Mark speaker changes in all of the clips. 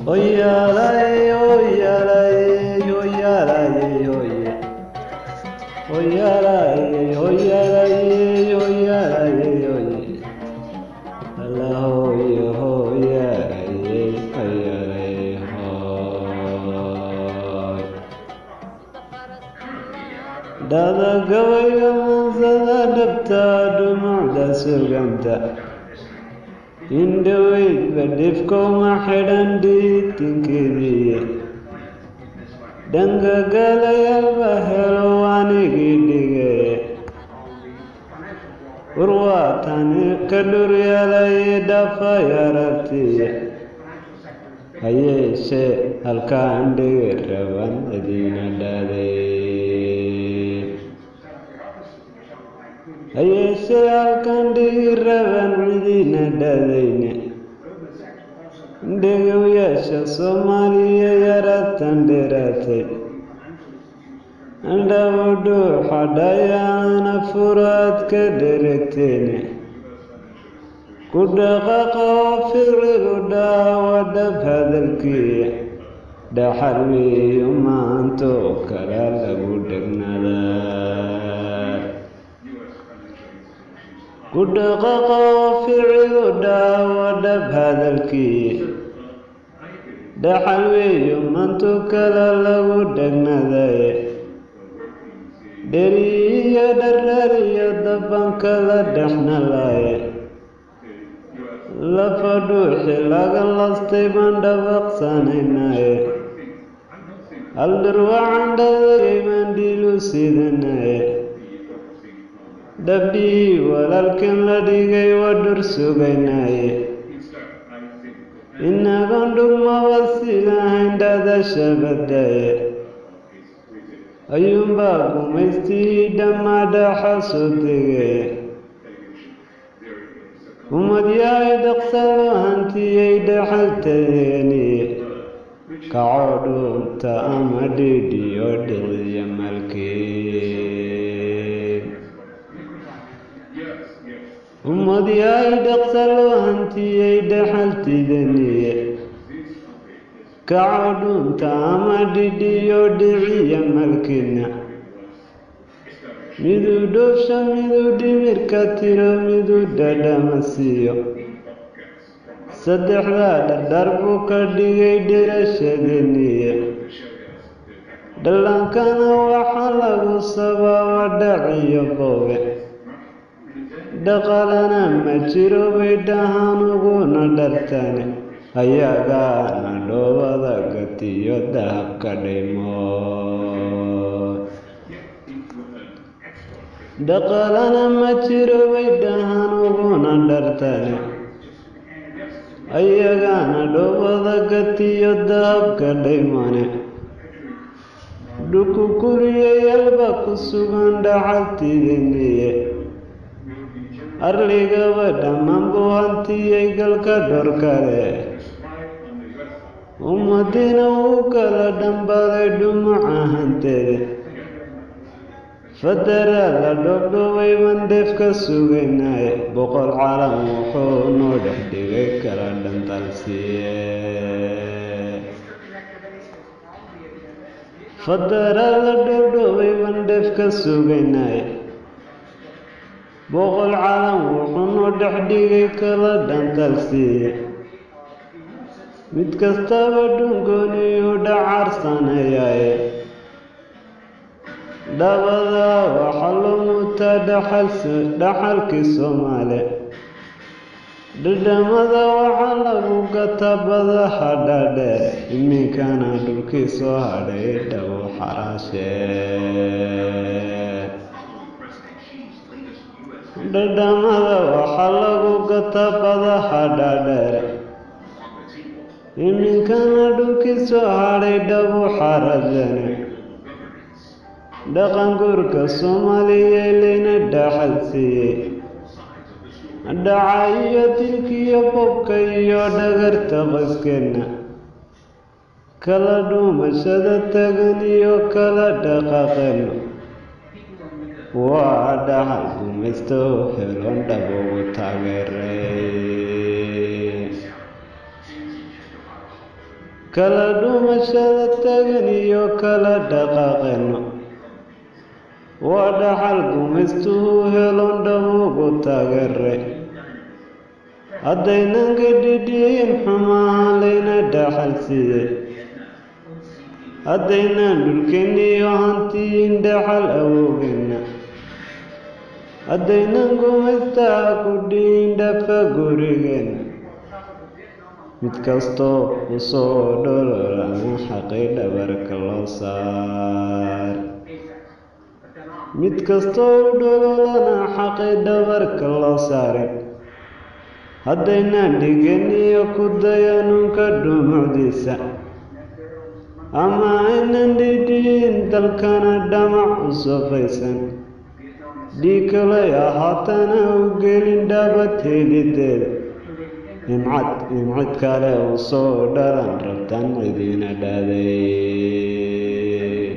Speaker 1: Oyalaye, oyalaye, oyalaye, oye. Oyalaye, oyalaye, oyalaye, oye. Allah, oye, oyalaye, oyalaye, hoy. Dada gabayga mansada dhabta dhumucda suganta indhoweydba dhifkowma xidhan dhiitinkeediiye dhanka galayalba helo anigii dhigee warwaatani ka dhuryaalaye dhafay aragtiye hayeeshee halkaan dhigi raban adiina dhaaday hayeeshee halkaan dhigi raban cidiina dhaadayne dhegowyaasha soomaaliya yaratan dheeraatay andhabudhuuxa dhayaana furaad ka dheregteene ku dhaqaqa oo ficilu dhaawa dhab hadalkiiya dhaxal weeyo maantoo kala lagu dhegnadaa ku dhaqaqa oo ficilu dhaawa dhab hadalkiiya dhaxal weeyo maantoo kala lagu dhegnaday dheriyo dharariyo dabankala dhexnalaye lafa dhuuxi laga lastay baan dhabaqsanaynaye haldhurwacan dhadagay baan dhiilu sidanaye dhabdhii walaalkan la dhigay waa dhur sugaynaye inagoon dhugmaba sidahayn dhadasha badaye ayuunbaa gumaystii dhammaa dhaxa soo tegay umadyahay dhaqsalo hantiyay dhaxaltadeeniye kacoo dhuunta ama dhidhiyo dhiciya malkeed umadyahay dhaqsalo hantiyay dhaxaltidaniye kacoo dhuunta ama dhidhiyo dhiciya malkina miduu dhoofsha miduu dhimirka tiro miduu dhadhama siiyo saddexdaa dhardhar buu ka dhigay dherashadeniye dhallaankana waxaa lagu sababa dhaciyo boobe dhaqalana ma jiro bay dhahaan uguna dhartane ayagaana dhoobada gatiyo dahabka dhaymood dhaqalana ma jiro bay dhahaan uguna dhartane ayagaana dhoobada gatiyo dahabka dhaymane dhukukuriyayaelba ku sugan dhaxaltidiniye arligaba dhammaan buu hantiyay galka dhorkale ummadina wuu kala dhambaday dhumuca hantede fadaraa la dhoobdhoobay bandeef ka sugaynaye boqol calam wuxuu noo dhex dhigay kala dhantalsiye fadaraa la dhoobdhoobay bandheef ka sugaynaye boqol calam wuxuu noo dhex dhigay kala dhantalsiye mid kastaba dhungooniyuu dhacarsanayaaye dhabada waxaa loo mutaa dhaxalkii soomaale dhadhamada waxaa lagu gataa badaha dhaadheer iminkana dhulkii soo hadhay dhabu xaraashee dhadhamada waxaa lagu gataa badaha dhaadheer iminkana dhulkii soo hadhay dhabu xaraashane dhaqan guurka soomaaliya layna dhaxal siiyey dhaca iyo dilkiyo bobka iyo dhagarta qoyskeena kala dhuumashada tagan iyo kala dhaqaaqeeno waa dhaxal gumaysto helon dhab ugu taageeray kala dhumashada tagan iyo kala dhaqaaqeenno waa dhaxal gumaystuhu helon dhabugu taageere haddaynan ka dhidhiyin xumahan layna dhaxal siiyey haddaynan dhulkeenniyo hantiyin dhaxal awowgeenna haddaynan gumaystaa ku dhihin dhafa gurigeenna mid kastoo u soo dhololana xaqay dhabarka loo saar mid kastoo u dhololana xaqay dhabarka loo saaray haddaynan dhigeniyo ku dayanunka dhumucdiisa ama aynan dhidhiin dalkana dhamac u sofaysan dhiig kalay ahaatana u gelin dhabad helideeda nimcad nimcid kale u soo dhalan rabtan cidiina dhaaday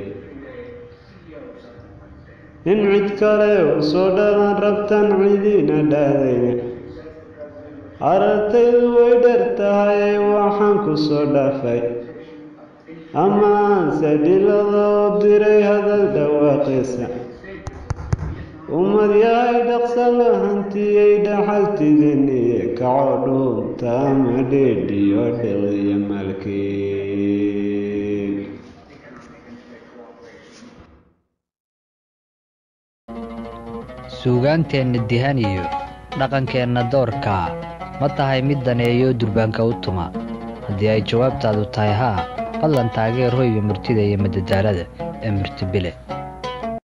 Speaker 1: nimcid kale u soo dhalan rabtan cidiina dhaadayna aragtaydu way dher tahay waxaan ku soo dhaafay ama aanse dhilada oo diray hadal dhawaaqiisa ummad yahay dhaqsa la hantiyey dhaxaltidiniye kaco dhuunta ama dheedhiyo dhiqiyo maalkii
Speaker 2: suugaanteenna dihan iyo dhaqankeenna doorka ma tahay mid daneeyo durbaanka u tuma haddii ay jawaabtaadu tahay haa fadlan taageer hoyga murtida iyo madadaalada ee murtibile